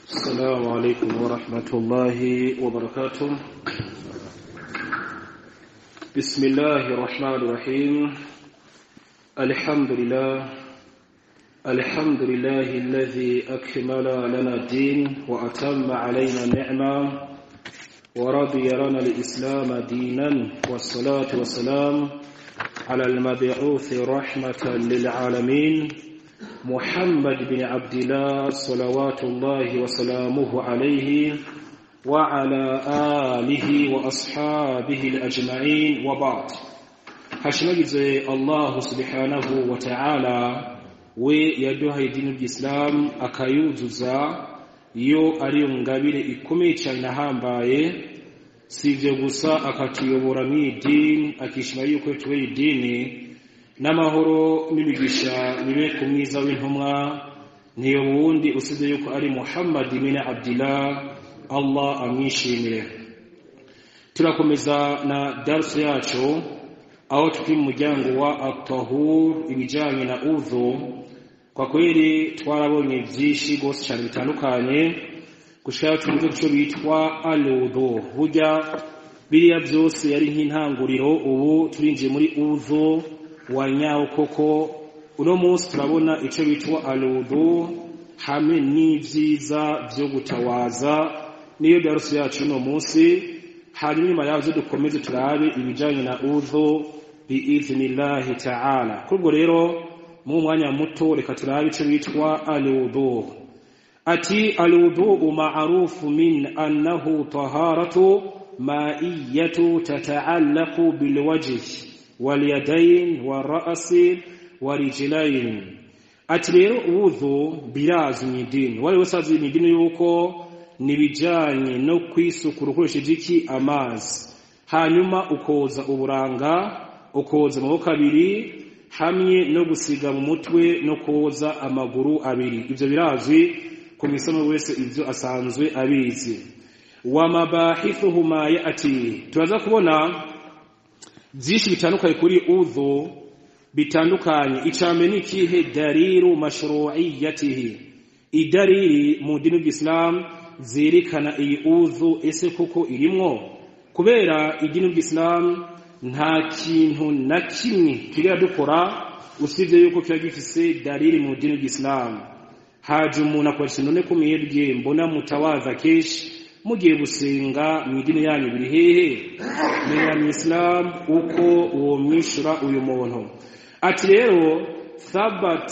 السلام عليكم ورحمة الله وبركاته بسم الله الرحمن الرحيم الحمد لله الحمد لله الذي أكمل لنا الدين وأتم علينا النعمة ورضي لنا الإسلام دينا والصلاة والسلام على المبعوث رحمة للعالمين محمد بن عبد الله صلوات الله وسلامه عليه وعلى آله وأصحابه الأجمعين وبعد hashimagize allahu subhanahu wa ta'ala we yaduhaye idini ry'isilamu akayuzuza iyo ari ngabire ikomeye cyane ahambaye si ibyo gusa akatuyobora mu idini akishima yuko tuwe idini n'amahoro n'imigisha bibe ku mwiza w'intumwa ntiyo wundi usibye yuko ari muhammad bin abdillah allah amwishimire turakomeza na darusu yacu aho turi mu muryango wa atahur ibijyanye na udhu kwa kweli twarabonye byinshi rwose cyane bitandukanye gushaka tuvuge icyo bitwa aludu burya biriya byose yari nk'intanguriro ubu turinjiye muri udhu wa nyawo koko uno munsi turabona icyo bitwa aludu hamwe n'ibyiza byo gutawaza niyo darusu yacu uno munsi hanyuma nyuma yazo dukomeze turabe ibijyanye na udhu biiznillahi ta'ala kubwo rero mu mwanya muto reka turabe icyo bitwa aludu ati aludu ma'rufu min annahu taharatu ma'iyatu tata'allaqu bilwajhi walyadayn wara'si warijlayn ati rero udhu birazwi mu idini wari wese azi mu idini yuko nibijanye no kwisukura ukoresheje iki amazi hanyuma ukoza uburanga ukoza amaboko abiri hamwe no gusiga mu mutwe no koza amaguru abiri ibyo birazwi ku misomo wese ibyo asanzwe abizi wa mabahithuhu ma yati turaza kubona byinshi bitandukanye kuri udhu bitandukanye icambe ni ikihe dalilu mashru'iyatihi idariri mu dini ry'islam zerekana iyi udhu ese koko irimwo kubera idini ry'islam nta kintu na kimwe tugera dukora usibye yuko kiba gifise dalili mu dini ry'islam haje umuntu akoresha none ko mwebwe mbona mutawaza kenshi mugiye gusenga mu idini yanyu biri hehe menya mu islam uko uwo mwishura uyu muntu ati rero thabat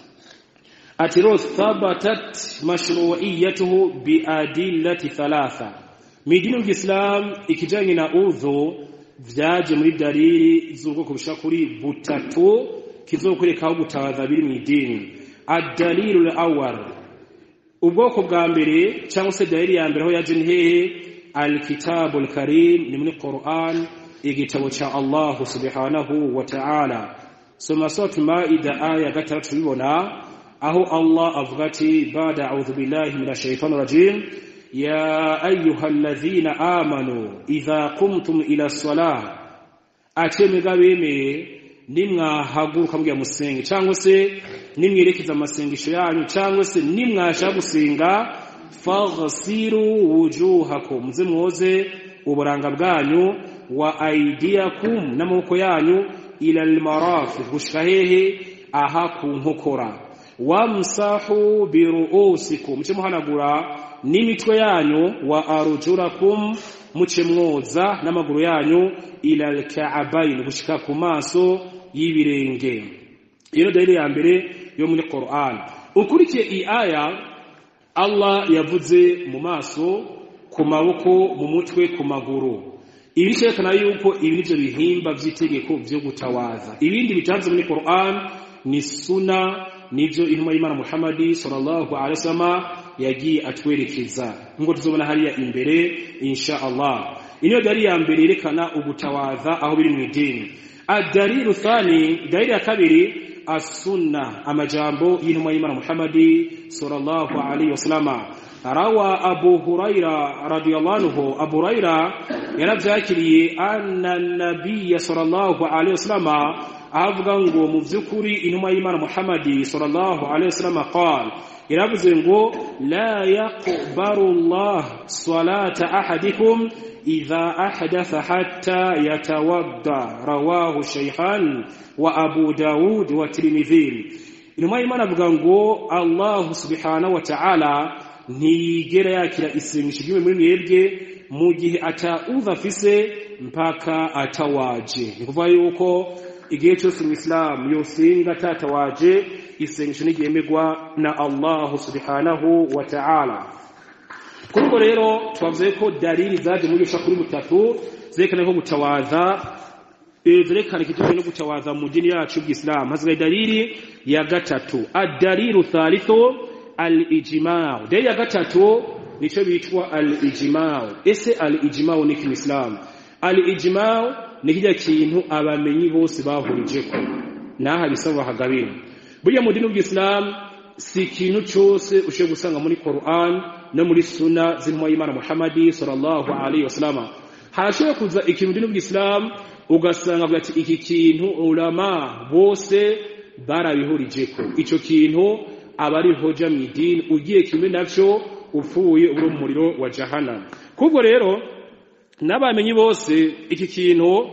ati rero thabatat mashru'iyatuhu bi adillati thalatha mu idini ry'islam ikijanye na udhu vyaje muri dalili z'ubwoko bushika kuri butatu kizokwerekaho gutabaza biri mu idini adalilu awal ubwoko bwa mbere cyangwa se dalili ya mbere aho yaje ni hehe alkitabu alkarim ni muri quran igitabo cha allah subhanahu wa ta'ala soma sura maida aya gatandatu tubibona aho allah avuga ati bada a'udhu billahi minash shaitani rajim يا أيها الذين آمنوا إذا قمتم إلى الصلاة أتمغا بيمي nimwahaguruka mbya musenge cyangwa se nimwerekeza amasengesho yanyu cyangwa se nimwasha gusenga faghsiru wujuhakum muze mwoze uburanga bwanyu wa aidiakum n'amaboko yanyu ila almarafiq gushika hehe aha ku nkokora wamsahu biruusikum muce muhanagura n'imitwe yanyu wa arujurakum muce mwoza n'amaguru yanyu ila alka'abain gushika ku maso y'ibirenge iyo dalili ya mbere yo muri Qur'an ukurikiye iyi aya Allah yavuze mu maso ku maboko mu mutwe ku maguru ibi cyerekana yuko ibi nivyo bihimba vy'itegeko vyo gutawaza ibindi bitanze muri Qur'an ni suna nivyo intumwa y'Imana Muhammad sallallahu alaihi wasallam yagiye atwerekeza ngo tuzobona hariya imbere insha Allah iniyo dalili ya mbere yerekana ubutawaza aho biri mu idini adalilu thani dalili ya kabiri as-sunna amajambo y'intumwa y'Imana Muhammad sallallahu alaihi wasallam rawa abu huraira radiyallahu anhu abu huraira yaravyakiriye anna nabiyya sallallahu alaihi wasallam ahavuga ngo mu by'ukuri intumwa y'imana muhammadi sallallahu alaihi wasallam qala iravuze ngo la yaqbalu allah salata ahadikum idha ahdatha hatta yatawadda rawahu shaykhan wa abu daud wa tirmidhi intumwa y'imana avuga ngo allah subhanahu wa ta'ala ntiyigera yakira isengesho ry'umwe muri mwebwe mu gihe atauza afise mpaka atawaje ni kuvuga yuko igihe cyose umuyisilamu yosenga atatawaje isengesho ntiryemegwa na allahu subhanahu wa ta'ala kuri ubwo rero twavuze ko dalili zaje muri gusha kuri butatu zerekana ko gutawaza zerekana ikitujwe no gutawaza mu dini yacu y'Islam hasigaye dalili ya gatatu ad-dalilu thalithu al-ijma' dalili ya gatatu nico bitwa al-ijma' ese al-ijma' ni kimislam al-ijma' ni kijya kintu abamenyi bose bahurije ko naha bisaba hagabira burya mu dini y'Islam si ikintu cyose ushe gusanga muri Qur'an no muri sunna z'intumwa y'Imana Muhammadi sallallahu alaihi wasallam harashobora kuza ikintu dini y'Islam ugasanga avuga ati iki kintu ulama bose barabihurijeko ico kintu aba ari hoja mu idini ugiye kimwe navyo upfuye uri mu muriro wa jahannam kubwo rero n'abamenyi bose iki kintu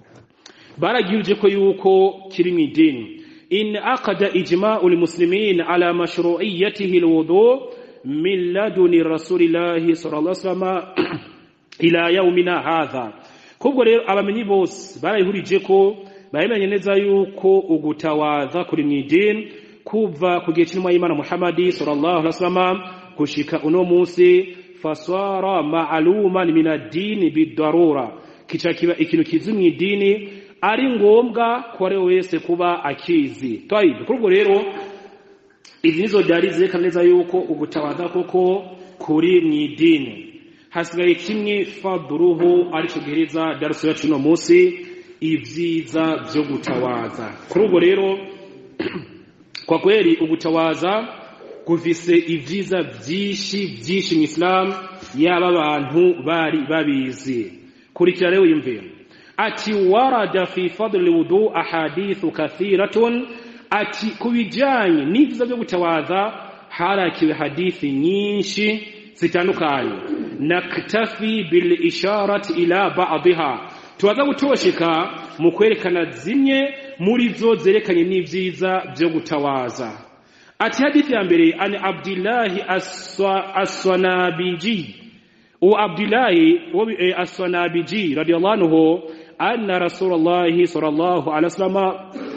baragirije ko yuko kiri mu idini in aqada ijma'u almuslimin ala mashru'iyyatihi alwudu min laduni rasulillahi sallallahu alaihi wasallam ila yawmina hadha kubwo rero abamenyi bose barayihurije ko bayemenye neza yuko ugutawaza kuri mu idini kuva ku gihe cy'intumwa y'Imana Muhammadi sallallahu alaihi wasallam gushika uno munsi fasara ma'luman min ad-din bid-darura kica kiba ikintu kizi mu idini ari ngombwa ko ari wese kuba akizi twayibe kuri ubwo rero izi nizo dari zerekana neza yuko ugutawaza koko kuri mu idini hasigaye kimwe faduruhu aricyo gihereza darusu yacu uno munsi ibyiza byo gutawaza kuri ubwo rero kwa kweli ugutawaza gufise ibyiza byinshi byinshi mu Islam yaba abantu bari babizi kurikira rero yumve ati warada fi fadl wudu ahadithu kathiratun ati kubijanye n'ibyiza byo gutawaza harakiwe hadithi nyinshi zitandukanye naktafi bil isharati ila ba'dha tubaza gutosheka mu kwerekana zimwe muri zo zerekanye n'ivyiza byo gutawaza ati hadithi ya mbere ani abdillahi as-sanabiji u abdillahi as-sanabiji radiyallahu anhu anna rasulullahi sallallahu alaihi wasallam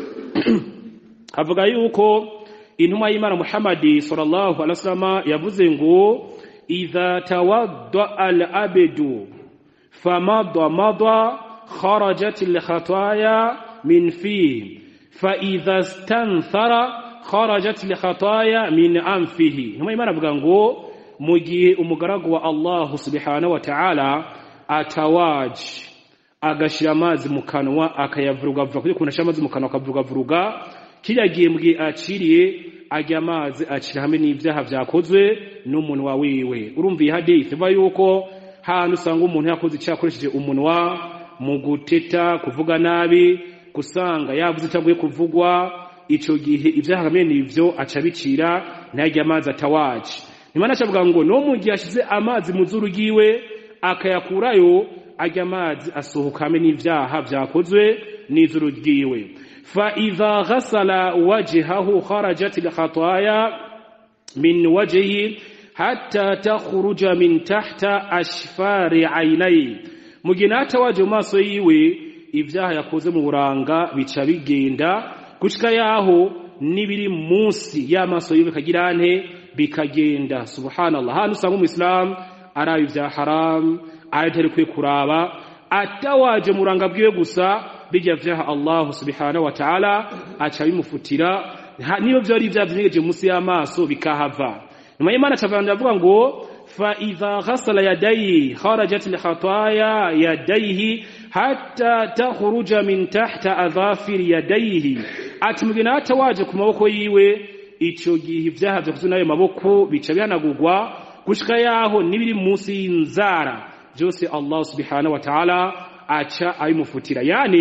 avuga yuko intumwa y'Imana Muhammadi sallallahu alaihi wasallam yavuze ngo idha tawadda al-abdu famadda madda kharajat al-khataya min fihi fa idha istanthara kharajat al-khataya min anfihi intumwa y'Imana avuga ngo mu gihe umugaragu wa Allah subhanahu wa ta'ala atawaji agashira amazi mu kanwa akayavuruga vuga kuko kunasha amazi mu kanwa akavuruga vuruga kiriya gihembwe aciriye ajya amazi acira hamwe n'ibyaha byakozwe n'umunwa wiwe urumva iyi hadithi ivuga yuko hantu usanga umuntu yakoze icyaha akoresheje umunwa mu guteta kuvuga nabi gusanga yavuze itaguye kuvugwa icyo gihe ibyaha hamwe n'ibyo aca bicira ntajya amazi atawaje nimana acavuga ngo no mu gihe ashyize amazi mu zuru ryiwe akayakurayo ajya amazi asohoka hamwe n'ibyaha byakozwe n'izuru ryiwe فإذا غسل وجهه خرجت الخطايا من وجهه حتى تخرج من تحت أشفار عينيه mugina hatawaje mu maso yiwe ibyaha yakoze mu buranga bica bigenda gushika yaho n'ibiri munsi y'amaso yiwe bikagira ante bikagenda subhanallah hano usanga umuisilamu araba ibya haramu aritari kwe kuraba atawaje mu buranga bwiwe gusa bijya vyaha Allah subhanahu wa ta'ala aca bimufutira niyo vyari vyavyegeje munsi y'amaso bikahava nyuma y'Imana cavanda avuga ngo fa idha ghasala yadayhi kharajat al khataya yadayhi hatta takhruja min tahta adhafir yadayhi ati mugina hata waje ku maboko yiwe ico gihe ivyaha vyakozwe n'ayo maboko bica bihanagurwa gushika yaho nibiri munsi y'inzara byose Allah subhanahu wa ta'ala aca abimufutira yani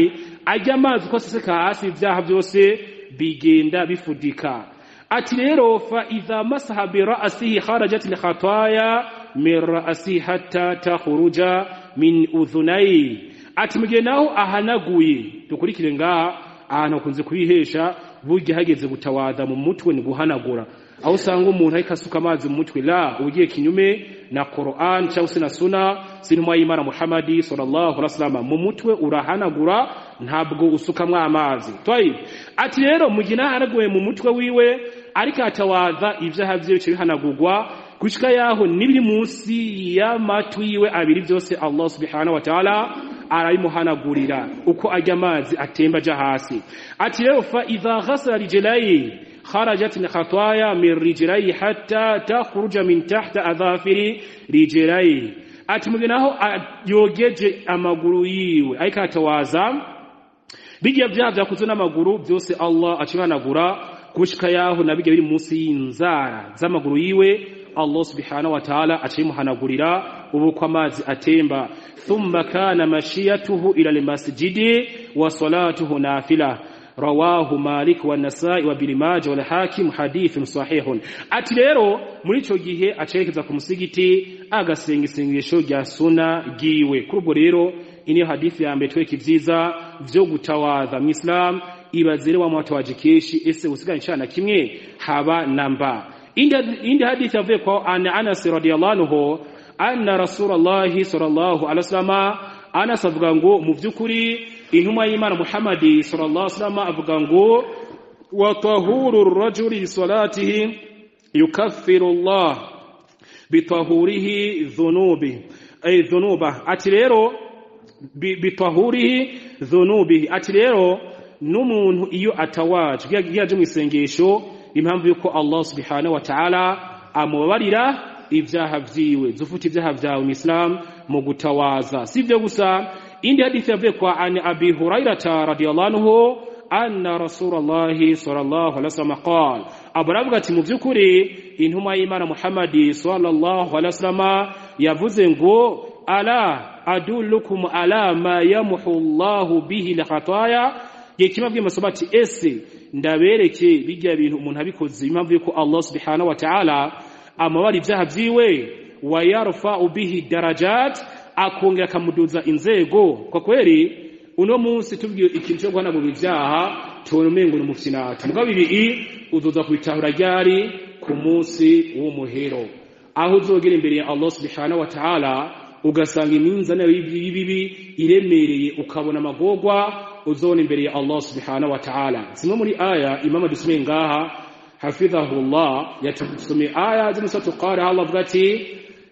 ajya amazi uko aseseka hasi ibyaha byose bigenda bifudika ati rero fa idha masaha bi ra'sihi kharajat al khataya min ra'sihi hatta takhruja min udhunai ati mugihe naho ahanaguye dukurikire ngaha ahantu hakunze kubihesha burya hageze gutawaza mu mutwe ni guhanagura aho usanga umuntu ariko asuka amazi mu mutwe la ugiye kinyume na Qur'an cyangwa se na Sunna sinuma y'Imana Muhammadi sallallahu alaihi wasallam mu mutwe urahanagura ntabwo usukamwe amazi twayi ati rero mugina haraguye mu mutwe wiwe ariko atawaza ivyaha vyiwe bice bihanagurwa gushika yaho nibiri munsi y'amatwi yiwe abiri byose Allah subhanahu wa ta'ala arabimuhanagurira uko ajya amazi atemba aja hasi ati rero fa idha ghasala rijlayi kharajat khataya min rijlayi hatta takhruja min tahta adhafiri rijlayi ati muginaho yogeje amaguru yiwe ariko atawaza bijya vyaha vyakuze n'amaguru byose Allah acihanagura gushika yaho nabijya biri munsi y'inzara z'amaguru yiwe Allah subhanahu wa ta'ala acimuhanagurira ubu kwa amazi atemba thumma kana mashiyatuhu ila almasjidi wa salatuhu nafila rawahu malik wa nasai wa ibn majah wal hakim hadithun sahihun ati rero muri ico gihe acerekeza ku musigiti agasenga isengesho rya suna giwe kuri ubwo rero iniyo hadithi ya mbere tweke ivyiza vyo gutawaza mu islam ibazire wa mwatawaje keshi ese usigana icana kimwe haba namba indi hadithi yavuye kwa ana Anas radiyallahu anhu anna rasulullahi sallallahu alaihi wasallam Anas avuga ngo mu vyukuri intumwa y'Imana Muhammadi sallallahu alaihi wasallam avuga ngo wa tahuru rajuli salatihi yukaffiru Allah bitahurihi dhunubi ay dhunuba ati rero bitahurihi dhunubi ati rero n'umuntu iyo atawaje yaje mu isengesho impamvu yuko Allah subhanahu wa ta'ala amubabarira ibyaha vyiwe zufuta ibyaha vyawe mu Islam mu gutawaza sivyo gusa indi hadithi yavuye kwa an abi hurairata radiyallahu anhu anna rasulullahi sallallahu alaihi wasallam qala aburavuga ati mu byukuri intumwa y'Imana Muhammadi sallallahu alaihi wasallam yavuze ngo ala adullukum ala ma yamhu Allahu bihi al-khataya yekima bw'amasomo ati ese ndabereke bijya bintu umuntu abikoze impamvu yuko Allah subhanahu wa ta'ala amabara ibyaha vyiwe wa yarfa'u bihi darajat akongera akamuduza inzego kwa kweli uno munsi tubwiye ikintu cyo guhanagura ibyaha tubona umengo ni umufyinata mugabo ibi uzoza kubitahura ryari ku munsi w'umuhero aho uzogera imbere ya Allah subhanahu wa ta'ala ugasanga iminzani y'ibibi iremereye ukabona amagorwa uzona imbere ya Allah subhanahu wa ta'ala zimwe muri aya imama dusomeye ngaha hafidhahullah yatusomeye aya z'imusatu qara Allah avuga ati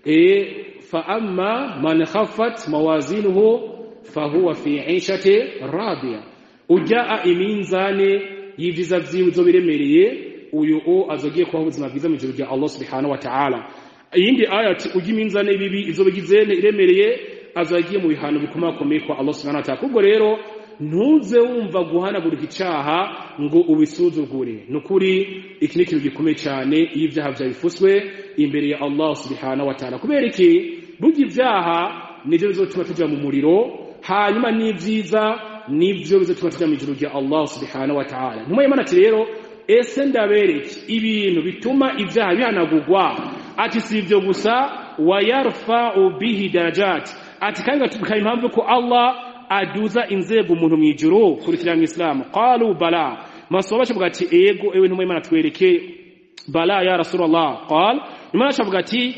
e fa amma man khaffat mawazinuhu fahuwa fi 'ishati radiya ujaa iminzane y'ivyiza vyiwe zo biremereye uyu o azogiye kubaho ubuzima bwiza mu ijuru rya Allah subhanahu wa ta'ala iyindi aya ati ujya iminzane bibi izo bigizene iremereye azagiye mu bihano bikomakomeye kwa Allah subhanahu wa ta'ala kubwo rero ntuze wumva guhanagurika icaha ngo ubisuzugure nukuri iki ni ikintu gikomeye cyane iyo ibyaha byawe bifuswe imbere ya Allah subhanahu wa ta'ala kubera iki burya ibyaha nivyo bizotuma tuja mu muriro hanyuma n'ivyiza nivyo bizotuma tuja mu ijuru rya Allah subhanahu wa ta'ala ntumwe Imana ati rero ese ndabereke ibintu bituma ibyaha bihanagurwa ati si ibyo gusa wa yarfa'u bihi darajat ati kandi gatubuka impamvu ko Allah aduza inzego umuntu mu ijuru kurikira mu Islam qalu bala masoba bavuga ati ego ewe ntumwe Imana twereke bala ya rasulullah qal Imana shavuga ati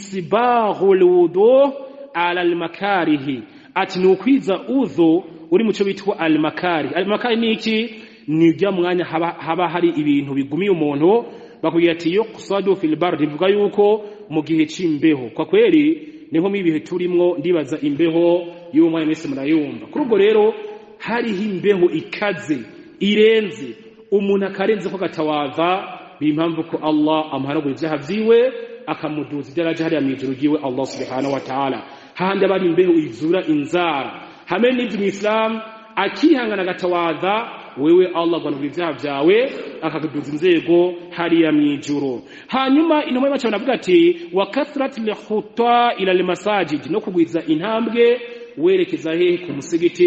isbaghul wudu ala al makarihi ati nukwiza udhu uri mu cyo bitwa al makari al makari ni iki ni ujya mwanya haba, haba hari ibintu bigumiye umuntu bakubwira ati yo kusadu fil bar bivuga yuko mu gihe c'imbeho kwa kweli niho mu bihe turimwo ndibaza imbeho y'uwo mwanya mwese murayumva kuri ubwo rero hariho imbeho ikaze irenze umuntu akarenze ko gatawaza bimpamvu ko Allah amuhanagura ibyaha vyiwe akamuduza idaraja hariya mu ijuru ryiwe Allah subhanahu wa ta'ala hahandi abari imbeho izura inzara hamwe n'ivyo mu Islam akihangana agatawaza wewe Allah agwanura ibyaha byawe akakuduza inzego hariya mu ijuru hanyuma intumwa y'imana baravuga ati wa kathrati lkhuta ila almasajid no kugwiza intambwe werekeza hehe ku musigiti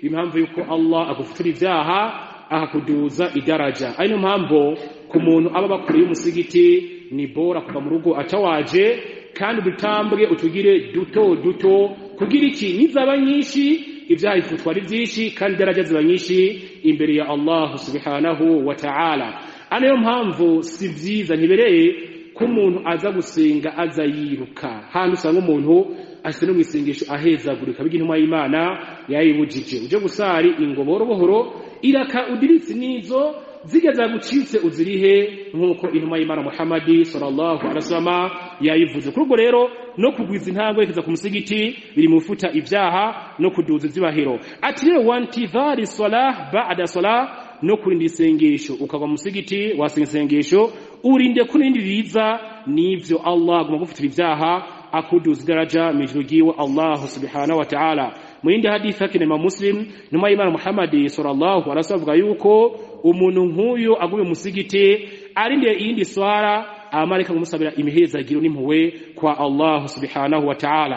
impamvu yuko Allah agufutura ivyaha akakuduza idaraja ari niyo mpamvu ku muntu aba bakuriye umusigiti ni bora kuva mu rugo atawaje kandi udutambwe utugire duto duto kugira iki nizaba nyinshi ibyaha bifutwa ari byinshi kandi idaraja ziba nyinshi imbere ya Allah subhanahu wa ta'ala aniyo mpamvu si vyiza ntibereye ko umuntu aza gusenga aza yiruka handi usanga umuntu ashyize no mu isengesho ahezagurika biga intumwa y'imana yayibujije uje gusari ingo buhoro buhoro iraka udiritse n'izo zigeza gucitse uzirihe nk'uko intumwa y'imana muhamadi sallallahu alaihi wasallam yayivuze kuri ubwo rero no kugwiza intambwe kugeza ku musigiti biri mu futa ibyaha no kuduza ibyubahiro ati rero wantidhari salah ba'da salah no kurinda isengesho ukava mu musigiti wasenga isengesho urinde ko n'ibindi biza n'ivyo Allah aguma gufutira ibyaha akuduza idaraja mu ijuru ryiwe Allah subhanahu wa ta'ala mu yindi hadithi yake na Muslim numa y'Imana Muhammad sallallahu alaihi wasallam avuga yuko umuntu nk'uyu aguye musigiti arindiye iyindi swara amarika kumusabira imihezagiro n'impuwe kwa Allah subhanahu wa ta'ala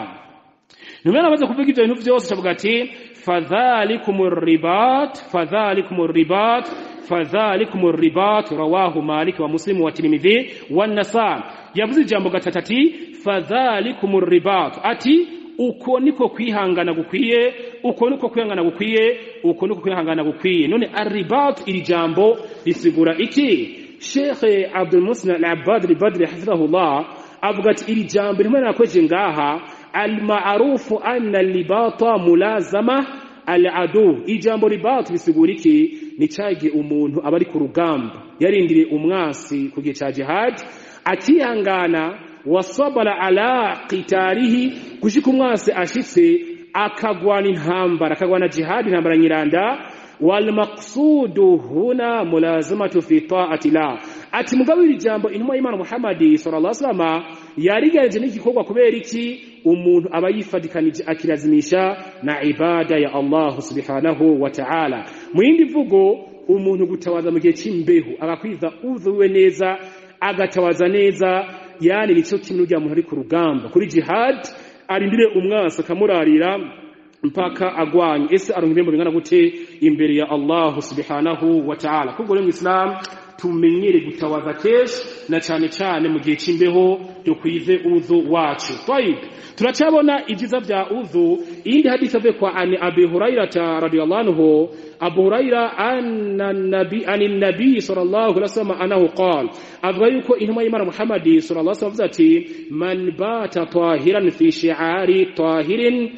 numena amaze kuvuga ivyo bintu vyose avuga ati fadhalikumur ribat fadhalikumur ribat fadhalikumur ribat rawahu malik wa muslim wa tirmidhi wa nasa yavuze ijambo gatatu ati fadhalikumur ribat ati uko niko kwihangana gukwiye uko niko kwihangana gukwiye uko niko kwihangana gukwiye none arribat iri jambo risigura iki Sheikh Abdul Muslim Al-Abbad Al-Badri hafidhahullah avuga ati iri jambo rimwe nakweje ngaha al-ma'rufu anna libata mulazama al-adu ijambo ribat bisigura iki ni cage umuntu aba ari ku rugamba yarindiriye umwasi ku gihe ca jihad akihangana wasabara ala qitarihi gushika umwasi ashitse akagwana intambara akagwana jihad intambara nyiranda wal maqsudu huna mulazamatu fi ta'ati la ati mugabo iri jambo intumwa y'Imana Muhammad sallallahu alaihi wasallam yarigenje n'igikorwa kubera iki umuntu aba yifadikanije akirazimisha na ibada ya Allah subhanahu wa ta'ala mu yindi vugo umuntu gutawaza mu gihe c'imbeho agakwiza uzuwe neza agatawaza neza yani nico kimwe n'urya muntu ari ku rugamba kuri jihad arindire umwasi akamurarira mpaka agwanye ese aronka ibihembo bingana gute imbere ya Allah subhanahu wa ta'ala kubwo rero mu Islam tumenyere gutawaza keshi na cyane cyane mu gihe c'imbeho dukwize uzu wacu twayib turacabona ibyiza bya uzu iyindi hadisi ave kwa ani abi huraira radiyallahu anhu abu huraira anna nabi anin nabi sallallahu alaihi wasallam anahu qala avuga yuko intumwa y'imana muhammadi sallallahu alaihi wasallam ati man bata tahiran fi shi'ari tahirin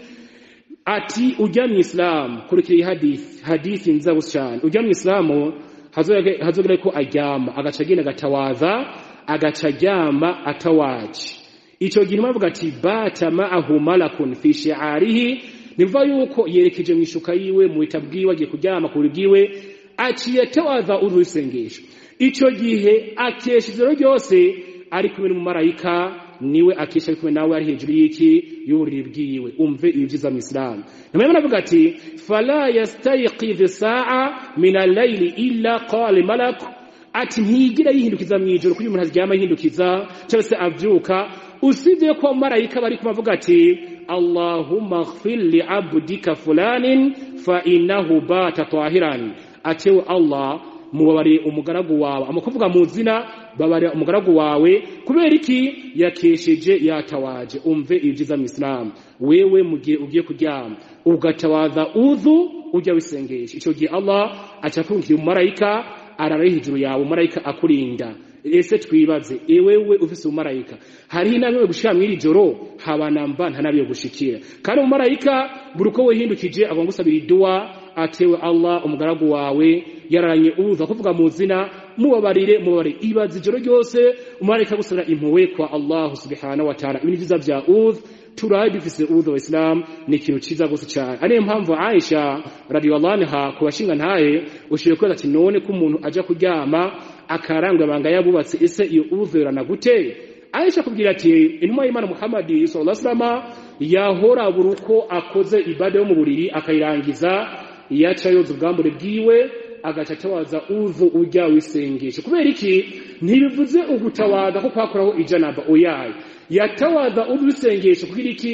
ati ujya mu islam kurikira hadith hadithi nzabu cyane ujya mu islamu hazogera ko aryama agaca agenda agatawaza agaca aryama atawaje icyo gihe bavuga ati bata ma'ahu malakun fi shi'arihi nivuga yuko yerekeje mu ishuka yiwe mu bita bwiwe agiye kuryama ku bwiwe aciye atawaza urusengesho icyo gihe akesha ijoro ryose ari kumwe n'umumarayika niwe akesha ari kumwe nawe ari hejuru y'iki y'uburiri bwiwe umve ibi byiza mu isilamu nyuma navuga ati fala yastayqidh sa'a min al-layli illa qala malak ati ntigira yihindukiza mu ijoro kugira umuntu aryama yihindukiza cyangwa se avyuka usibye ko marayika bari kumavuga ati allahumma ighfir li abdika fulanin fa innahu bata tahiran atewe allah mubabare umugaragu wawe amakuvuga mu zina babare umugaragu wawe kubera iki yakesheje yatawaje umve ibyiza mu Islam wewe mugihe ugiye kuryama ugatawaza udhu ujya wisengesha icyo gihe Allah acakurungikira umumarayika arara hejuru yawe umumarayika akurinda ese twibaze ewewe ufise umumarayika hariho inama yo gushira mw'iri joro habanamba nta nabi yo gushikira kandi umumarayika buri uko wihindukije agomba gusabira iduwa atewe Allah umugaragu wawe yararanye uza kuvuga mu zina mubabarire mubabarire ibaza ijoro ryose umumarayika gusabira impuhwe kwa Allah subhanahu wa ta'ala ibintu byiza bya udh turaye dufise udhu wa Islam ni ikintu ciza gose cyane ariyo mpamvu Aisha radiyallahu anha ku bashinga ntaye ushiye kweza ati none ko umuntu aja kuryama akarangwa banga yabubatse ese iyo udhu yorana gute Aisha kubwira ati intumwa y'Imana Muhammad sallallahu alaihi wasallam yahora buruko akoze ibada yo mu buriri akayirangiza yaca yoza ubwambure bwiwe agaca atawaza uvu ujya wisengesha kubera iki ntibivuze ugutawaza ko kwakoraho ijanaba oyaye yatawaza uvu wisengesha kugira iki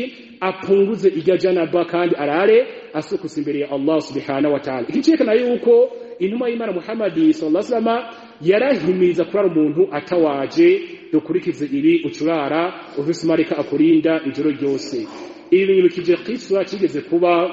apunguze irya janaba kandi arare asukuse imbere ya Allah subhanahu wa ta'ala iki cyerekana yuko intumwa y'Imana Muhammad sallallahu alaihi wasallam yarahimiriza kurara umuntu atawaje dukurikize ibi ucurara ufise marika akurinda ijoro ryose ibi binyibukije kiswa kigeze kuba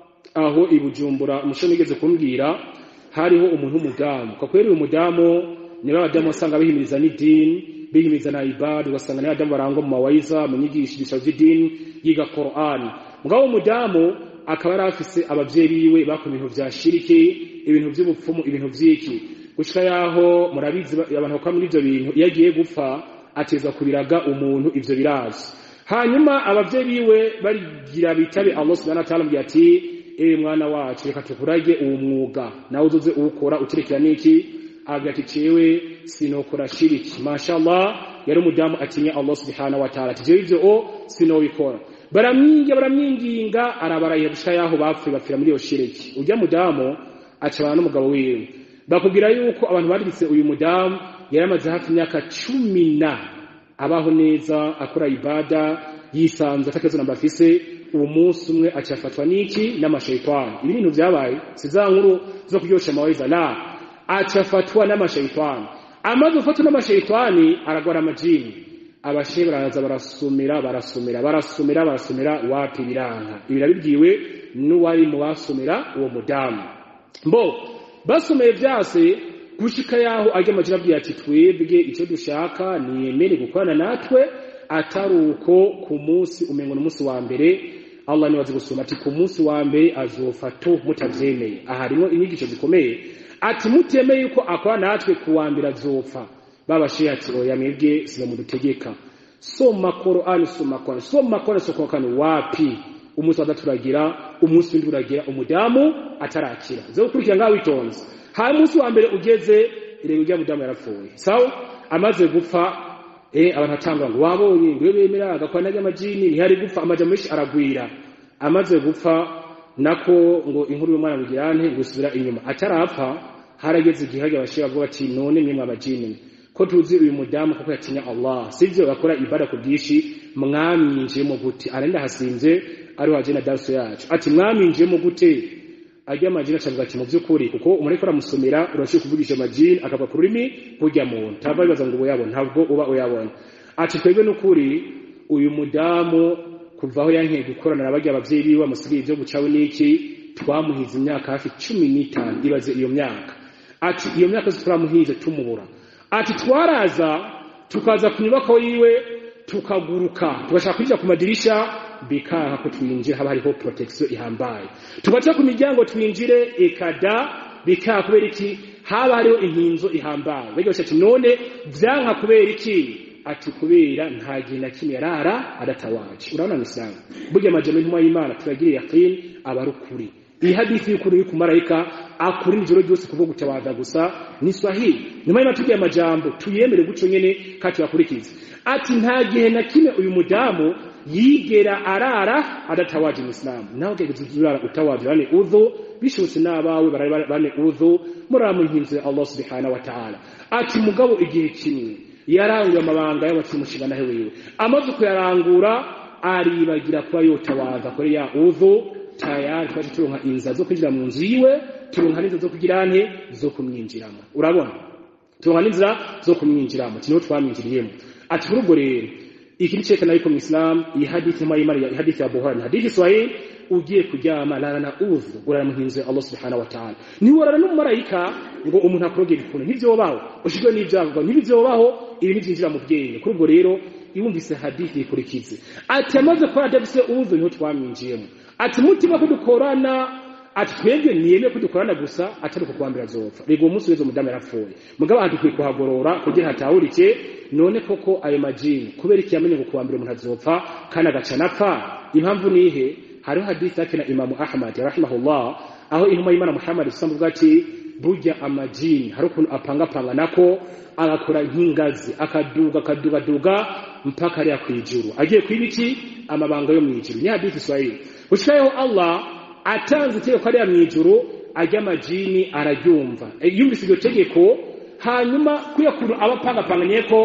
aho ibujumbura umushoni igeze kumbwira hariho umuntu w'umudamu kwa kweli uyu mudamu niba abadamu wasanga bihimiriza n'idini bihimiriza na ibada ugasanga n'abadamu barangwa mu mawayiza mu nyigisho z'idini yiga Qur'an mugabo umudamu akaba yari afise abavyeyi biwe bakora ibintu vya shiriki ibintu vy'ubupfumu ibintu vy'iki gushika yaho murabizi abantu bakora muri ivyo bintu iyo agiye gupfa ateza kubiraga umuntu ivyo birazi hanyuma abavyeyi biwe barigira bitabe Allah subhanahu wa ta'ala mbya ati ewe mwana wacu reka tukurage uwo mwuga nawe uzoze uwukora ukirekera n'iki agira ati cewe sinokora shiriki mashallah yari umudamu atinya Allah subhanahu wa ta'ala ati jewe ivyo o sinobikora baramwinga baramwinginga arabaraye gushika yaho bapfuye bapfira muri iyo shiriki urya mudamu acabana n'umugabo wiwe bakubwira yuko abantu baritse uyu mudamu yari amaze hafi imyaka cumi na abaho neza akora ibada yisanze atakibazo namba afise uwo munsi umwe acafatwa n'iki n'amashayitani ibi bintu vyabaye si za nkuru zo kuryosha amaweza la acafatwa n'amashayitani amaze gufatwa n'amashayitani aragwara amajini abashe baraza barasumira barasumira barasumira barasumira wapi biranka ibi birabibwiwe n'uwari mu basumira uwo mudamu mbo basomeye vyase gushika yaho ajya amajina abwiye ati twebwe icyo dushaka niyemere gukorana natwe atari uko ku munsi umengo n'umunsi wa mbere Allah ni wazi gusoma ati ku munsi wa mbere azofato mutavyemeye aha harimo inyigisho zikomeye ati mutemeye yuko akora natwe ku wa mbere azopfa babashiye ati oya mwebwe siba mudutegeka soma Qur'an soma Qur'an soma Qur'an soma Qur'an wapi umunsi wa gatatu uragira umunsi w'indwi uragira umudamu atarakira zo gukurikira ngaho witonze hanyuma umunsi wa mbere ugeze irego rya mudamu yarapfuye sawa amaze gupfa eh abantu atanga ngo wabonye ngo bemera agakwana n'amajini ntihari gupfa amajya menshi aragwira amaze gupfa nako ngo inkuru y'umwana bugirane gusubira inyuma atarapfa harageze igihe hajya abashira bavuga ati none mwe mwabajini ko tuzi uyu mudamu kuko yatinya Allah sivyo bakora ibada ku bwishi mwamwinjiyemo gute arenda hasinze ari waje na darso yacu ati mwamwinjiyemo gute ajya amajini acavuga ati mu by'ukuri kuko umuntu aramusomera urashobora kuvugisha amajini akava ku rurimi burya muntu ntava bibaza ngo uyabona ntabwo uba uyabona ati twebwe n'ukuri uyu mudamu kuva aho yankeye gukorana na barya abavyeyi biwe amusigaye ibyo gucawe n'iki twamuhize imyaka hafi cumi n'itanu ibaze iyo myaka ati iyo myaka turamuhize tumubura ati twaraza tukaza ku nyubako yiwe tukaguruka tugashaka kwinjira ku madirisha bikaha ko twinjira haba hariho protection ihambaye tugaca ku miryango twinjire ekada bikaha kubera iki haba hariho inkinzo ihambaye bega ati none vyanka kubera iki ati kubera nta gihe na kimwe yarara adatawaje urabona misanga burya amajambo y'intumwa y'imana turagiriye yaqin aba ari ukuri iyi hadithi y'ukuri y'uku marayika akuri ijoro ryose kuva gutabaza gusa ni swahili nyuma y'ima tugiye amajambo tuyemere guco nyene kandi tuyakurikize ati nta gihe na kimwe uyu mudamu yigera arara adatawaje umusilamu nawe ugeze urara utawaje bane udhu bishobotse n'abawe barari bane udhu murara mu nkinzo ya Allah subhanahu wa ta'ala ati mugabo igihe kimwe yaranguye amabanga y'abacimushinga nahe wiwe amaze kuyarangura aribagira kuba yotawaza kuri ya udhu tayari twaje turonka inza zo kwinjira mu nzu yiwe turonka n'inzira zo kugira nte zo kumwinjiramo urabona turonka n'inzira zo kumwinjiramo niho twamwinjiriyemo ati kuri ubwo rero iki ni cyerekana yuko mu Islam iyi hadithi mwa imari iyi hadithi ya Buhari hadithi Swahili ugiye kuryama lala na udhu urara mu nzu ya Allah subhanahu wa ta'ala ni warara n'umumarayika ngo umuntu akurogera ikuntu nivyo baho ushijwe n'ibyago nivyo baho ibi nivyinjira mu bwenge kuri ubwo rero iwumvise hadithi ikurikize ati amaze kwa adafise udhu niho twamwinjiyemo ati mutima ko dukorana ati twebwe niyeme ko dukorana gusa atari uko kuwambira azopfa rego uwo munsi weze umudamu yarapfuye mugabo hadukwiye kuhagorora kugira hatahurike none koko ayo majini kubera iki yamenye ngo kuwambira umuntu azopfa kandi agaca napfa impamvu nihe hariho hadithi yake na imamu ahmad rahimahullah aho intumwa y'imana muhammad isambuga ati burya amajini hari ukuntu apangapanga nako agakora nk'ingazi akaduga akadugaduga mpaka ariya kwijuru agiye kwibiki amabanga yo mwijuru ni hadithi swahili ushikayeho allah atanze itegeko ariya mwijuru ajya amajini araryumva yumvise iryo tegeko hanyuma kuya kuntu aba apangapanganye ko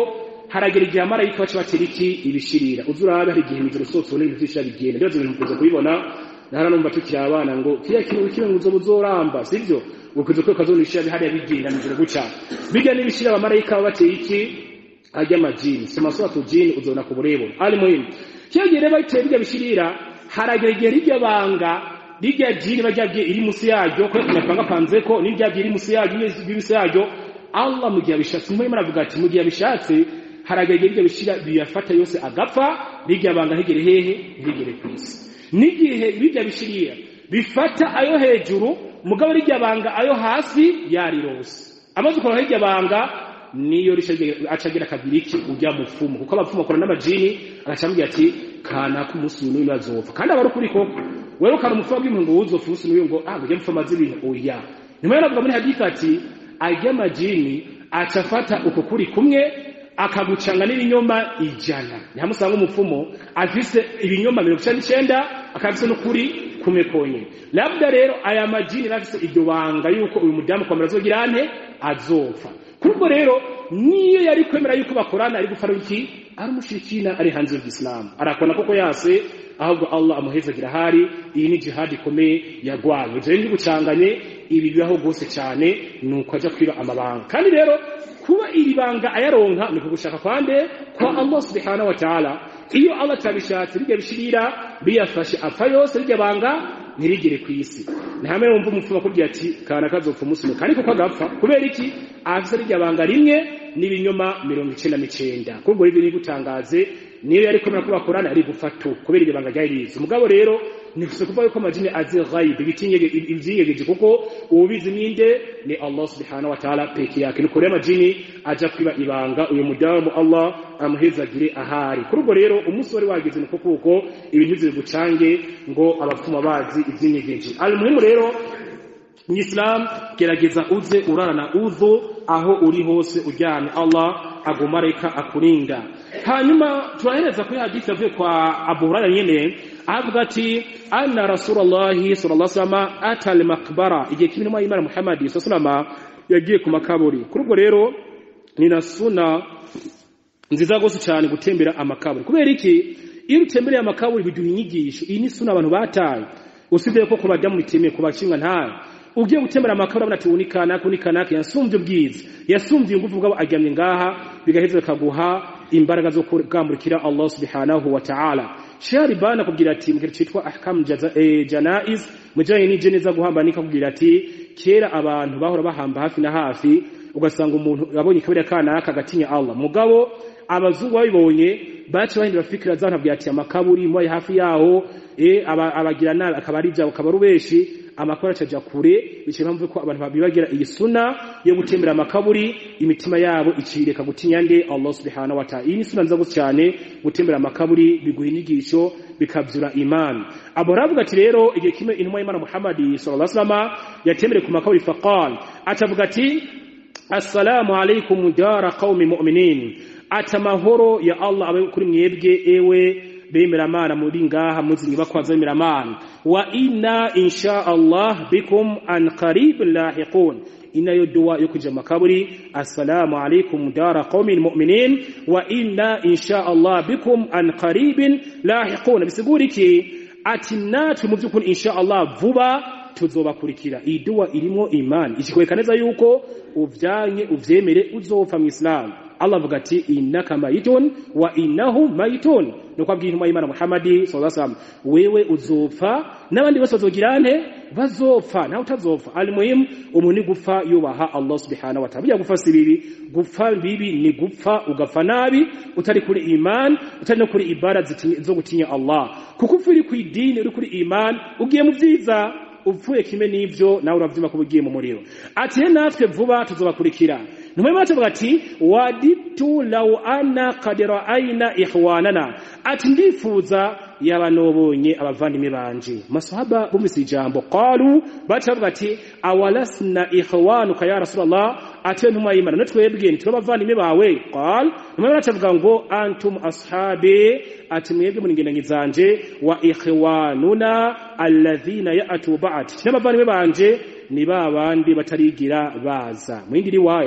haragera igihe amarayika baca batera iki ibishirira uzi urabe hari igihe imijoro sose ubona ibintu vyinshi bigenda rero ibintu mukunze kubibona nahara numva tukiri abana ngo kiriya kintu kimwe ngo uzoba uzoramba sivyo ukuze ko kazonishira bihariya bigenda mijoro guca bijya n'ibishira abamarayika baba bateye iki ajya amajini soma suratu jini uzona ku burebure ali muhimu kiriya gihe rero bateye bijya bishirira haragera igihe rirya banga rirya jini bajya iri musi yaryo ko napangapanze ko n'irya iri musi yaryo n'ibisi yaryo Allah mu gihe abishatse niho Imana avuga ati mu gihe abishatse haragera igihe bishira biyafata yose agapfa rirya banga hegere hehe ntigere ku isi n'igihe birya bishirira bifata ayo hejuru mugabo rirya banga ayo hasi yarirose amaze ukora hirya banga niyo acagira kabiri iki ujya mupfumu kuko abapfumu bakora n'amajini agacambwira ati kana ku munsi n'uyu bazopfa kandi aba ari ukuri koko wewe ukana umupfumu bw'impungu ngo uzopfa umunsi n'uyu ngo ah ujya mupfa amaze ibintu oya nyuma yo navuga muri hadith ati ajya amajini acafata uko kuri kumwe akagucanga n'ibinyoma ijana ntihamusanga umupfumu afise ibinyoma mirongo icenda n'icenda akabise n'ukuri kumwe konyene labda rero aya majini rafise iryo banga yuko uyu mudamu kwamara azogira ante azopfa kubwo rero niyo yari kwemera yuko bakorana ari gufara iki ari umushirikina ari hanze y'Islam arakona koko yase ahubwo Allah amuhezagira hari iyi ni jihad ikomeye yagwanye je ndi gucanganye ibi bibaho gose cyane nuko aja kwiba amabanga kandi rero kuba iri banga ayaronka ni kugushaka kwande kwa Allah subhanahu wa ta'ala iyo Allah tabishatse bijya bishirira biyafashe apfa yose rijya banga ntirigere ku isi ntihamwe wumva umupfumu akubwira ati kana kazopfa umunsi umwe kandi kuko agapfa kubera iki afise rijya banga rimwe n'ibinyoma mirongo icenda n'icenda kubwo ribyo ni gutangaze niyo yari kwemera ko bakorana ari gufatu kubera iryo banga ryari rizi mugabo rero nifuse kuvuga yuko amajini azi ghaib ivyiyegeje kuko ubizi ninde ni Allah subhanahu wa ta'ala peke yake nuko rero amajini aja kwiba ibanga uyu mudamu Allah amuhezagire ahari kuri ubwo rero umunsi wari wageze nuko kuko ibintu zigucange ngo abapfuma bazi ivyinyegeje almuhimu rero mu Islam gerageza uze urarana udhu aho uri hose ujyane Allah agumareka akurinda hanyuma turahereza kuri hadithi avuye kwa Abu Hurairah nyene avuga ati anna rasulullahi sallallahu alaihi wasallam ata al-maqbara igihe kimwe mu Imana Muhammad sallallahu alaihi yagiye ku makaburi kuri ubwo rero ni na suna nziza gose cyane gutembera amakaburi kubera iki iyo utembereye amakaburi biduha inyigisho iyi ni suna abantu bataye usibye ko kubajya bitemeye kubashinga ntayo ugiye gutembera amakaburi abona ati unika naka unika naka yasumvye ubwiza yasumvye ingufu bwabo aryamye ngaha bigaheza bikaguha imbaraga zo kugamburikira Allah subhanahu wa ta'ala Sharibana kubwira ati mu cyitwa ahkam janaiz mujanye nije neza guhambanika kubwira ati kera abantu bahora bahamba hafi na hafi ugasanga umuntu abonye kabiri kana akagatinya Allah mugabo abazungu babibonye bace bahindura fikira zabo nabwira ati amakaburi mwaye hafi yaho eh abagira nabi akaba ari jabo akaba rubeshi amakora acaja kure bice mpamvu ko abantu babibagira iyi suna yo gutembera amakaburi imitima yabo icireka gutinya nde Allah subhanahu wa ta'ala iyi ni suna nzago cyane gutembera amakaburi biguha inyigisho bikabyura imani abo ravuga ati rero igihe kimwe intumwa y'Imana Muhammad sallallahu alaihi wasallam yatembere ku makaburi faqal atavuga ati assalamu alaikum dara qaumi mu'minin ata mahoro ya Allah abe kuri mwebwe ewe bemeramana muri ngaha muzi nyubakwa zemeramana wa inna insha Allah bikum an qarib lahiqun inayo dua yo kuja makaburi assalamu alaikum dara qaumin mu'minin wa inna insha Allah bikum an qaribin lahiqun bisiguriki ati natwe mu byukuri insha Allah vuba tuzobakurikira iyi dua irimo imani ikikwereka neza yuko uvyanye uvyemere uzopfa mu Islam Allah avuga ati innaka mayitun wa innahu mayitun nuko abwira intumwa y'Imana Muhammadi sallallahu alaihi wasallam wewe uzopfa n'abandi bose bazogira nte bazopfa nawe utazopfa almuhim umuntu gupfa yubaha Allah subhanahu wa ta'ala gupfa si bibi gupfa bibi ni gupfa ugapfa nabi utari kuri iman utari no kuri ibada zo gutinya Allah kuko uri ku idini uri kuri iman ugiye mu byiza upfuye kimwe n'ivyo nawe uravyuma ko ugiye mu muriro ati natwe vuba tuzobakurikira numwe bavuga ati waditu law anna qad ra'ayna ihwanana ati ndifuza yaba nobonye abavandimwe banje masahaba bumvise ijambo qalu bacavuga ati awalasna ihwanuka ya rasulullah ati ntumwa y'imana natwebwe ni turabavandimwe bawe qal numwe bacavuga ngo antum ashabi ati mwebwe muri ngendanyi zanje wa ihwanuna alladhina ya'tu ba'd n'abavandimwe banje ni ba bandi batarigira baza mu yindi riwaya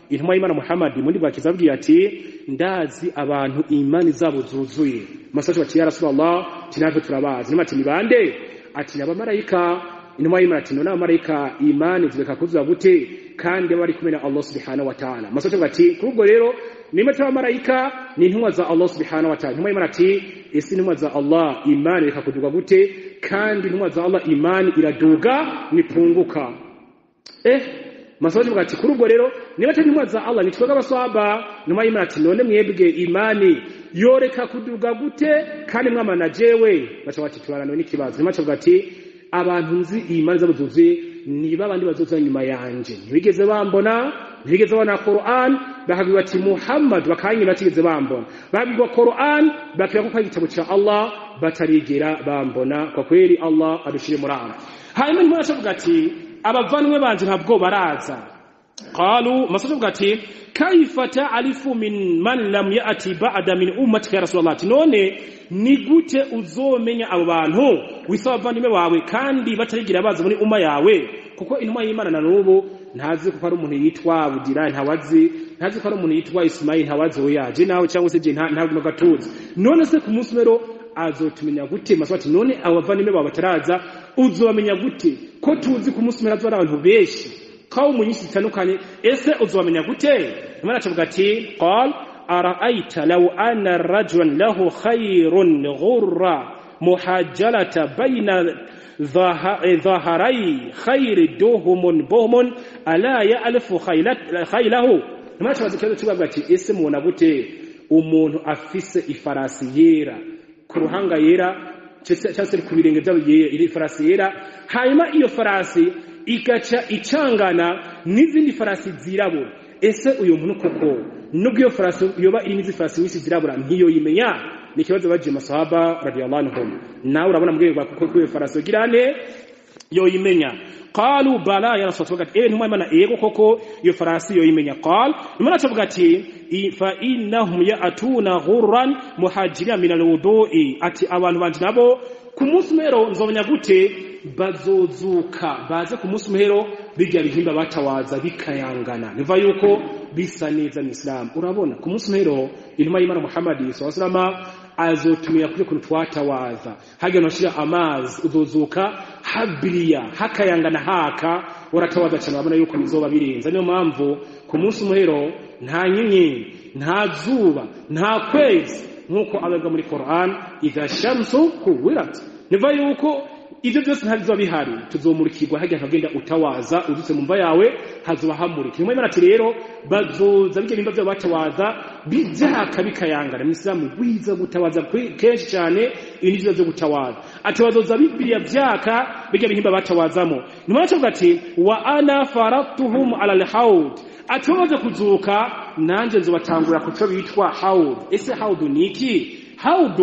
intumwa y'imana muhammadi muri bwakiza abwiye ati ndazi abantu imani zabo zuzuye masaje bati ya rasulallah ati natwe turabazi nima ati ni bande ati ni abamarayika intumwa y'imana ati none abamarayika imani zireka kuzuza gute kandi baba bari kumwe na allah subhanahu wa ta'ala masaje bati kuri ubwo rero nimba turi abamarayika ni intumwa za allah subhanahu wa ta'ala intumwa y'imana ati ese intumwa za allah imani reka kuduga gute kandi intumwa za allah imani iraduga nipunguka eh masoje bwati kuri ubwo rero niba tari intumwa za Allah nitwega abaswaba nyuma y'Imana ati none mwebwe imani yoreka kuduga gute kandi mwamana jewe baca bati tubaraniwe n'ikibazo nyuma cyo bwati abantu nzi imani zabo zuzuye niba abandi bazoza nyuma yanje ntibigeze bambona ntibigeze babona Qur'an bakabwira bati Muhammad bakanye batigeze bambona babwirwa Qur'an bakira ko igitabo cya Allah batarigera bambona kwa kweli Allah adushire muri aba hanyuma nyuma cyo ati abavanwe banje ntabwo baraza qalu masaje bwati kaifa ta'rifu min man lam ya'ti ba'da min ummati ya rasulullah none ni gute uzomenya abo bantu wisaba abavandimwe bawe kandi batarigira baza muri umma yawe kuko intumwa y'imana na nubu ntazi kuko ari umuntu yitwa budira ntawazi ntazi ko ari umuntu yitwa ismail ntawazi we yaje nawe cyangwa se je ntabwo gatuzi none se ku munsi mero azotumenya gute maswati none abo bavandimwe bawe bataraza uzomenya gute ko tuzi ku munsi mero azora abantu benshi kaumu nyinshi zitandukanye ese uzomenya gute imana acavuga ati qal araaita law anna rajulan lahu khayrun ghurra muhajjalata bayna dhaharai khayri duhumun buhumun ala ya'lafu khaylahu imana acavuga ikibazo kibavuga ati ese mubona gute umuntu afise ifarasi yera ku ruhanga yera cyangwa se ku birenge byabo iri farasi yera hanyuma iyo farasi igaca icangana n'izindi farasi zirabura ese uyu muntu koko nubwo iyo farasi yoba irimo izi farasi nyinshi zirabura ntiyo yimenya ni ikibazo bagiye masahaba radiyallahu anhum nawe urabona mbwira bwa kuko iyo farasi yogira ne yoyimenya qalu bala ya rasul tuvuga ati ntumwa imana yego koko iyo farasi yoyimenya qal imana tuvuga ati fa innahum ya'tuna ghurran muhajirina min alwudu'i ati abantu banje nabo ku munsi umero nzomenya gute bazozuka baze ku munsi umero bijya bihimba batawaza bikayangana niva yuko bisa neza mu Islam urabona ku munsi umero intumwa y'Imana Muhammad sallallahu alaihi wasallam azotumira kuri kuntu twatawaza hage noshira amazi uzozuka habiriya hakayangana haka uratawaza cyane urabona yuko bizoba birenze niyo mpamvu ku munsi umuhero nta nyenyeri nta zuba nta kwezi nk'uko ababwa muri Quran idha shamsu kuwirat niva yuko ibyo byose ntabizoba bihari tuzomurikirwa hajya nkagenda utawaza udutse mu mva yawe hazoba hamurika nimwe imana ati rero bazoza bijya bimba byabo batawaza bijyaka bikayangana mu isilamu bwiza gutawaza kenshi cyane ibi ni byiza byo gutawaza ati bazoza bibiriya byaka bijya bihimba batawazamo nimwe aravuga ati wa ana faratuhum ala alhaud ati bamaze kuzuka nanjye nzobatangura ku cyo bitwa haud ese haud ni iki haud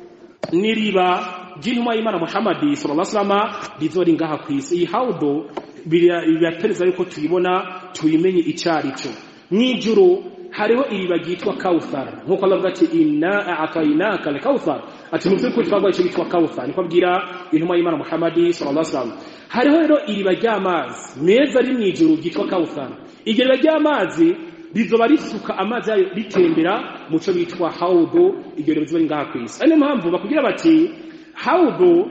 ni riba ry'intumwa y'imana muhammadi sallallahu alaihi wasallam rizori ngaha ku isi iyi haudo biratereza yuko tuyibona tuyimenye icyari cyo mw'ijuru hariho iriba ryitwa kawthar nk'uko Allah avuga ati inna a'tainaka al-kawthar ati mu by'ukuri twagwa icyo bitwa kawthar niko abwira intumwa y'imana muhammadi sallallahu alaihi wasallam hariho rero iriba ry'amazi meza ari mw'ijuru ryitwa kawthar iryo riba ry'amazi rizoba risuka amazi yayo ritembera mu cyo bitwa haudo iryo riba rizoba ngaha ku isi niyo mpamvu bakubwira bati haudu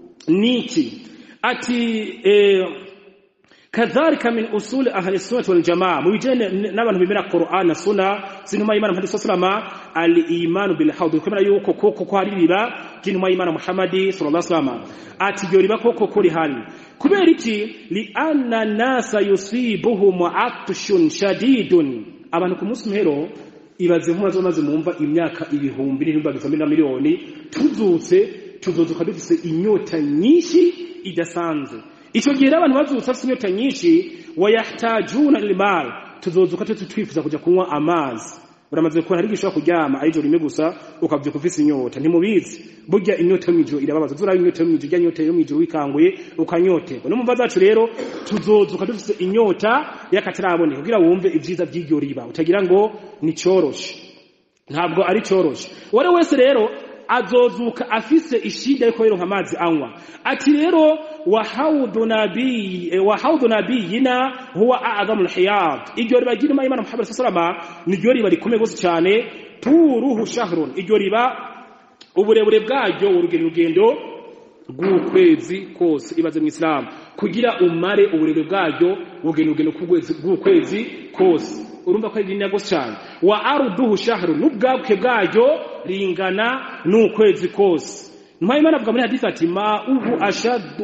niki ati eh, kadhalika min usul ahli sunnah wal jamaa mubijene n'abantu bimera Qur'an na sunna sinuma imana Muhammad sallallahu al iman bil haud kwemera yuko koko ko hari riba jinuma imana Muhammad sallallahu alaihi wasallam ati byo riba koko kuri hali kubera iki li anna nasa yusibuhum atshun shadidun abantu ku munsi muhero ibaze nk'umaze maze mumva imyaka ibihumbi n'ibihumbi bifambi na miliyoni tuzutse tuzozuka dufise inyota nyinshi idasanzwe icyo gihe abantu bazutse bafite inyota nyinshi wayahtajuna lilmal tuzozuka tuti twifuza kujya kunywa amazi uramaze kubona hari gishobora kuryama ari ijoro rimwe gusa ukabyuka ufise inyota ntimubizi burya inyota yo mw'ijoro irababaza uzuraba inyota yo mw'ijoro ijya inyota yo mw'ijoro wikanguye ukanyoterwa no mu mva zacu rero tuzozuka dufise inyota y'akataraboneka kugira wumve ibyiza by'iryo riba utagira ngo ni cyoroshe ntabwo ari cyoroshe uwo wese rero azozuka afise ishida yuko yironka amazi anywa ati rero wa haudu nabii eh, wa haudu nabiyina huwa a'zamul hiyad iryo riba ry'inuma y'Imana Muhammad sallallahu alaihi wasallam niryo riba rikomeye gose cyane turuhu shahrun iryo riba uburebure bwaryo urugendo rugendo rw'ukwezi kose ibaze mu Islam kugira umare uburebure bwaryo urugendo rugendo rw'ukwezi kose urumva ko ari rinini gose cyane wa aruduhu shahru n'ubwabuke bwaryo ringana n'ukwezi kose Nyuma y'Imana avuga muri hadisi ati ma uhu ashadu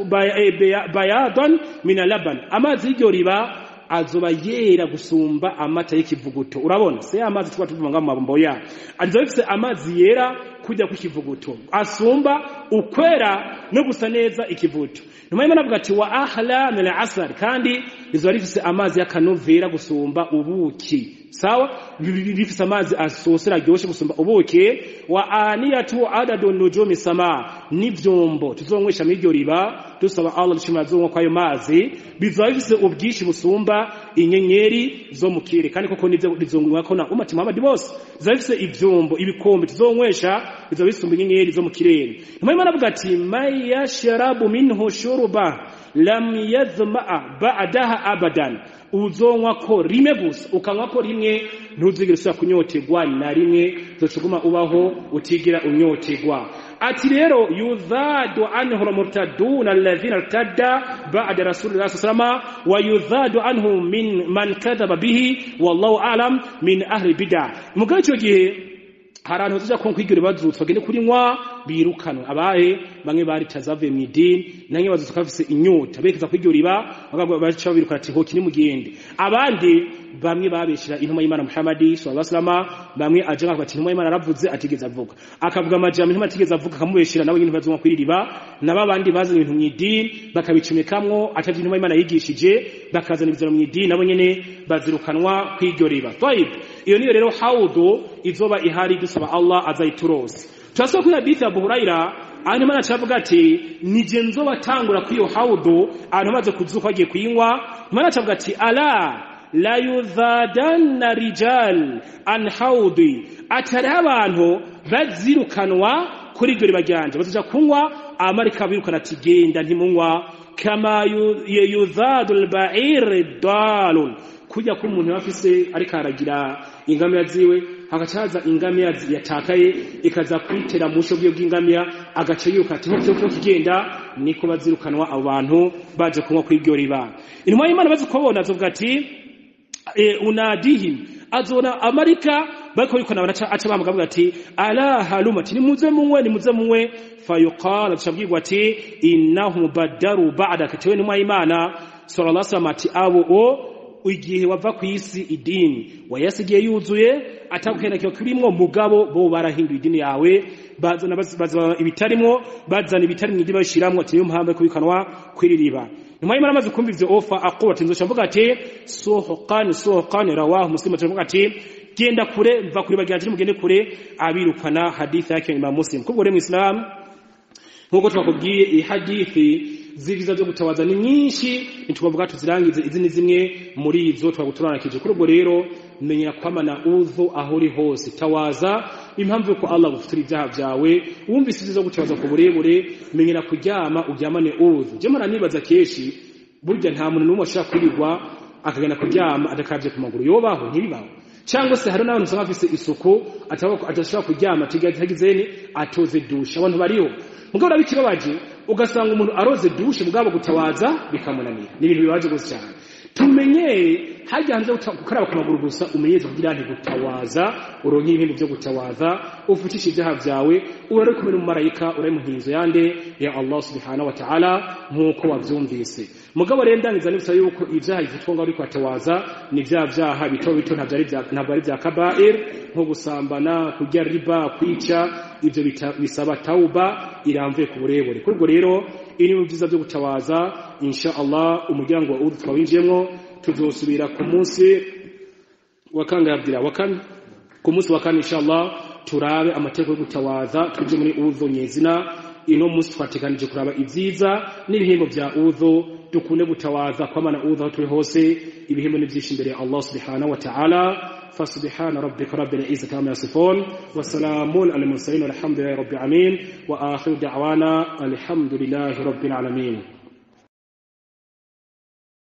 bayadan min laban amazi y'iryo riba azoba yera gusumba amata y'ikivuguto urabona se amazi tuba tuvanga mu mabombo ya azoba bifise amazi yera kujya ku kivuguto asumba ukwera no gusa neza ikivuguto nyuma y'Imana avuga ati wa ahla min asar kandi rizoba rifise amazi y'akanovera gusumba ubuki sawa bifise amazi asosera aryoshe gusumba ubuki wa aniyatu adadu nujumi sama n'ivyombo tuzonywesha muri iryo riba dusaba Allah dushimira zonwa kwayo mazi bizoba bifise ubwinshi busumba inyenyeri zo mu kirere kandi koko nivyo bizongwa ko na umati Muhammad bose bizoba bifise ivyombo ibikombe tuzonywesha bizoba bisumba inyenyeri zo mu kirere nyuma y'Imana avuga ati may yashrabu minhu shurba lam yadhma ba'daha abadan uzonwa ko rimwe gusa ukanywa ko rimwe ntuzigere usubira kunyoterwa na rimwe zocuguma ubaho utigira unyoterwa ati rero yudhadu anhu almurtaduna alladhina irtadda ba'da rasulillahi sallallahu wa yudhadu anhu min man kadhaba bihi wallahu a'lam min ahli bid'ah mugabe ico gihe hari abantu bazoja konka iryo bazutse bagende kurinywa birukanwe abahe bamwe baritaza bavuye mu idini namwe bazutse bafise inyota berekeza kw'iryo riba baca babirukana ati hoki nimugende abandi bamwe babeshera intumwa y'Imana Muhammad sallallahu alaihi wasallam bamwe aje ngaho ati intumwa y'Imana aravuze atigeze avuga akavuga amajambo intumwa atigeze avuga akamubeshera nawe nyine bazumva kw'iri riba n'abandi bazanye ibintu mu idini bakabicumekamwo atavye intumwa y'Imana yigishije bakazana ibizano mu idini nabo nyene bazirukanwa kw'iryo riba طيب iyo niyo rero haudu izoba ihari dusaba Allah azayiturose turasaba kuri hadithi ya Abu Huraira aho Imana cavuga ati nije nzobatangura kuri iyo haudu abantu bamaze kuzuka bagiye kuyinywa Imana cavuga ati ala la yudhadanna rijal an haudi atari abantu bazirukanwa kuri iryo riba ryanje bazoja kunywa amarika birukana ati genda ntimunywa kama yudhadu al-ba'ir dalun kujya ko umuntu afise ariko aragira ingamiya ziwe hagacaza ingamiya yatakaye ikaza kwitera musho bwe bw'ingamiya agaca yuka ati nko cyo kigenda niko bazirukanwa abo bantu baje kunywa kuri iryo riba intumwa y'Imana bazi kubona azovuga ati e, unadihim azona amarika bariko bikona banaca aca bamugavuga ati ala haluma ati nimuze munywe nimuze munywe fayuqala tushabwirwa ati innahum badaru ba'da katiwe n'umwa y'Imana sallallahu alaihi wasallam ati abo o igihe wava ku isi idini wayasigiye yuzuye atagukendakiwe kurimwo mugabo bo barahinduye idini yawe bazana bazana ibitarimwo bazana ibitari mu idini bashiramwo ati niyo mpamvu kubikanwa kwiririba nyuma y'imana amaze kumva ivyo ofa aquba ati nzoca mvuga ati suhuqan suhuqan rawahu muslim ati ati genda kure mva kure baganje mugende kure abirukana hadithi yake imam muslim kubwo rero mu islam nkuko twakubwiye iyi hadithi z'ivyiza vyo gutabaza ni nyinshi ntitubavuga tuzirangize izi ni zimwe muri izo twaguturanakije kuri ubwo rero menyera kwamana udhu aho uri hose tawaza impamvu yuko Allah gufutura ibyaha byawe wumvise ivyiza gutabaza ku burebure menyera kuryama uryamane udhu je mara nibaza keshi burya nta muntu n'umwe ashaka kwirirwa akagenda kuryama adakavye ku maguru yobaho ntibibaho cyangwa se hari n'abantu usanga bafise isuku atashobora kuryama atagizeni atoze dushe abantu bariho mugabo urabikibabaje ugasanga umuntu aroze dushe mugabo gutawaza bikamunanira ni ibintu bibaje gose cyane tumenyere hajya hanze gukaraba ku maguru gusa umenyeze kugira nti gutawaza uronke ibintu byo gutawaza ufutishe ibyaha byawe urare kumwe n'umumarayika urare mu nkinzo yande ya Allah subhanahu wa ta'ala nkuko wavyumvise mugabo rero ndangiza nibisa yuko ibyaha bifitwa ngo ariko atawaza ni bya byaha bito bito ntabwo ari bya ntabwo ari bya kabair nko gusambana kurya riba kwica ibyo bisaba tauba iramvuye ku burebure kuri ubwo rero ini mu byiza byo gutawaza insha Allah umuryango wa udhu twawinjiyemo tuzosubira ku munsi wa kangabdira wa kan ku munsi wa kane insha Allah turabe amategeko yo gutawaza tuje muri udhu nyezina ino munsi twateganije kuraba ibyiza n'ibihembo bya udhu dukunde gutawaza kwamana udhu aho turi hose ibihembo ni byinshi imbere ya Allah subhanahu wa ta'ala فسبحان ربك رب العزة عما يصفون وسلام على المرسلين والحمد لله رب العالمين وآخر دعوانا الحمد لله رب العالمين